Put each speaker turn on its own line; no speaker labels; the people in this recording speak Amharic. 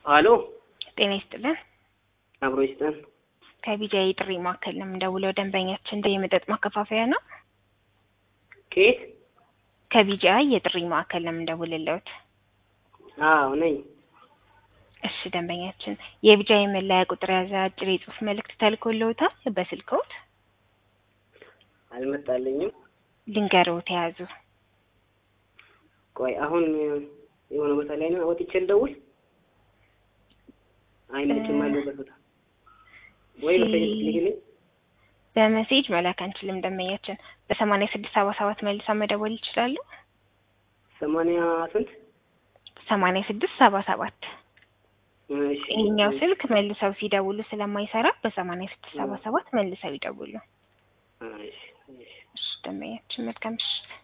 አሎ
ጤና ይስጥልን።
አብሮ ይስጠን።
ከቢጃይ ጥሪ ማዕከል ነው የምንደውለው። ደንበኛችን እንደ የመጠጥ ማከፋፈያ ነው።
ከየት?
ከቢጃይ የጥሪ ማዕከል ነው የምንደውልለት።
አዎ ነኝ።
እሺ ደንበኛችን የቢጃይ መለያ ቁጥር የያዘ አጭር የጽሁፍ መልእክት ተልኮልዎታል በስልክዎት?
አልመጣልኝም።
ልንገርዎት የያዙ
ቆይ አሁን የሆነ ቦታ ላይ ነው ወጥቼ ልደውል። አይመችም አለበት ቦታ ወይ በፌስቡክ ልግልኝ።
በመሴጅ መላክ አንችልም ደንበኛችን። በሰማንያ ስድስት ሰባ ሰባት መልሳ መደወል ይችላሉ።
ሰማንያ ስንት?
ሰማንያ ስድስት ሰባ ሰባት
እሺ
ይህኛው ስልክ መልሰው ሲደውሉ ስለማይሰራ በሰማንያ ስድስት ሰባ ሰባት መልሰው ይደውሉ።
እሺ እሺ
እሺ ደንበኛችን መልካም ምሽት።